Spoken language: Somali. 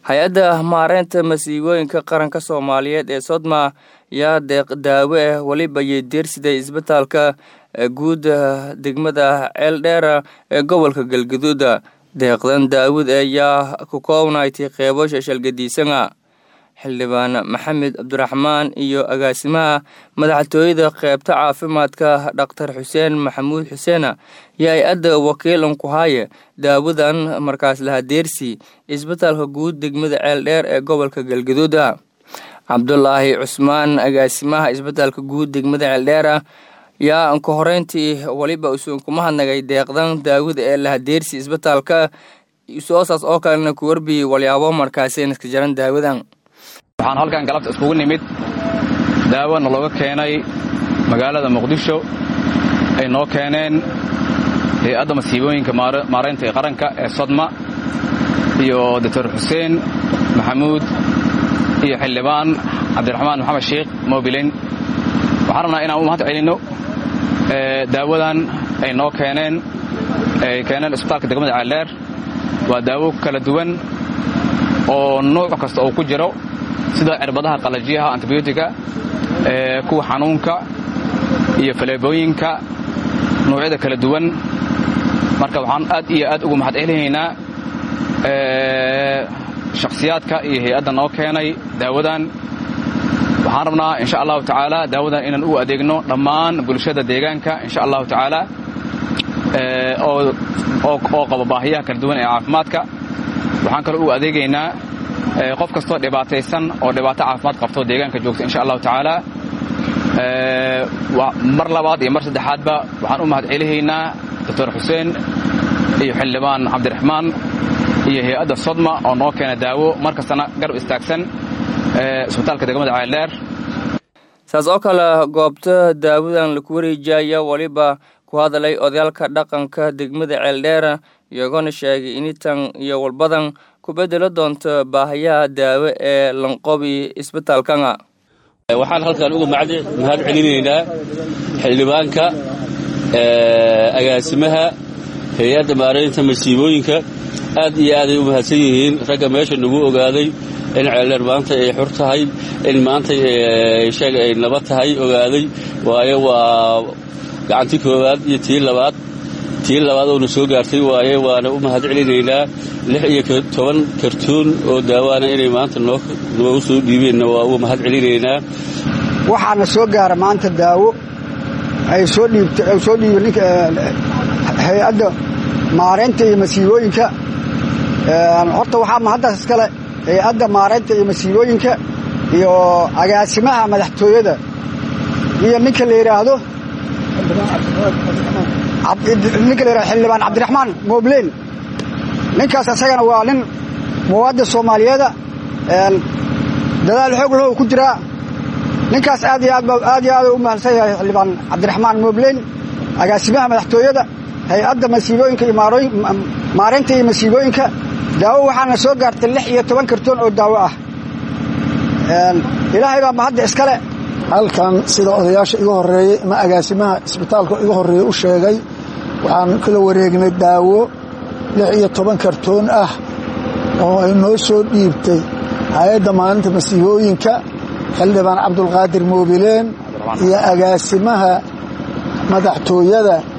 hay-adda maareynta masiibooyinka qaranka soomaaliyeed ee sodma yaa deeq daawo ah weliba yedeersiday isbitaalka guud degmada ceeldheera ee gobolka galgaduud deeqdan daawud ayaa ku koobnaytay qeybo shashalgadiisana xildhibaan maxamed cabdiraxmaan iyo agaasimaha madaxtooyada qeybta caafimaadka dhaktar xuseen maxamuud xuseen iyo hay-adda wakiilan ku haaye daawadan markaas lahadeersi isbitaalka guud degmada ceeldheer ee gobolka galgaduud cabdulaahi cusmaan agaasimaha isbitaalka guud degmada ceeldheera yaa ka horeyntii weliba usuun kuma hadnagay deeqdan daawada ee lahadeersi isbitaalka soosaas oo kalena ku warbiyey walyaabo markaasi iska jaran daawadan waxaan halkan galabta iskugu nimid daawona looga keenay magaalada muqdisho ay noo keeneen hay-adda masiibooyinka maaraynta ee qaranka ee sodma iyo doctor xuseen maxamuud iyo xildhibaan cabdiraxmaan maxamed sheikh mobilin waxaan rabnaa inaan u mahad celinno daawadan ay noo keeneen ay keeneen isbitaalka degmada ceeldheer waa daawo kala duwan oo nuuc kasta oo ku jiro sida cirbadaha qalajiyaha antibiyootiga kuwa xanuunka iyo faleebooyinka nuucyada kala duwan marka waxaan aad iyo aad ugu mahad celinaynaa shakhsiyaadka iyo hay-adda noo keenay daawadan waxaan rabnaa insha allahu tacaala daawadan inaan u adeegno dhammaan bulshada deegaanka insha allahu tacaala oo qaba baahiyaha kala duwan ee caafimaadka waxaan kaloo u adeegaynaa qof kastoo dhibaataysan oo dhibaato caafimaad qabto deegaanka joogta insha allahu tacaala mar labaad iyo mar saddexaadba waxaan u mahad celihaynaa doctor xuseen iyo xildhibaan cabdiraxmaan iyo hay-adda sodma oo noo keena daawo mar kastana garab istaagsan isbitaalka degmada ceeldheer saas oo kale goobta daawadan laku wareejaya weliba ku hadalay odayaalka dhaqanka degmada ceeldheera iyagoona sheegay initan iyo walbadan ku bedelo doonto baahayaha daawo ee lanqobi isbitaalkana waxaan halkan uga mahad celinaynaa xildhibaanka agaasimaha hay-adda maaraynta masiibooyinka aad iyo aaday u mahadsan yihiin ragga meesha nagu ogaaday in ceeldheer maanta ay xur tahay in maanta sheeg ay nabad tahay ogaaday waayo waa gacantii koowaad iyo tii labaad tii labaad oona soo gaartay waaye waana u mahad celinaynaa lix iyo toban kartuun oo daawaana inay maanta noogu soo dhiibeenna waa uga mahad celinaynaa waxaana soo gaara maanta daawo ay soo dhiibsoo dhiiba ninka hay-adda maaraynta iyo masiibooyinka horta waxaa mahaddaas iskale hay-adda maaraynta iyo masiibooyinka iyo agaasimaha madaxtooyada iyo ninka la yidhaahdo ninka la yidhahdo xildhibaan cabdiraxmaan moobleen ninkaas isagana waa nin muwaadin soomaaliyeeda dadaal xoog lahow ku jiraa ninkaas aad iyo aad iyo aad u mahadsan yahay xildhibaan cabdiraxmaan moobleen agaasimaha madaxtooyada hay-adda masiibooyinka iyo maaraynta iyo masiibooyinka daawo waxaana soo gaartay lix iyo toban kartoon oo daawo ah ilaahay baa mahadda iskale halkan sida odayaasha iga horeeyey ama agaasimaha isbitaalka iga horreeyey u sheegay waxaan kala wareegnay daawo lix iyo toban kartoon ah oo ay noo soo dhiibtay hay-adda maalinta masiibooyinka xildhibaan cabdulqaadir moobileen iyo agaasimaha madaxtooyada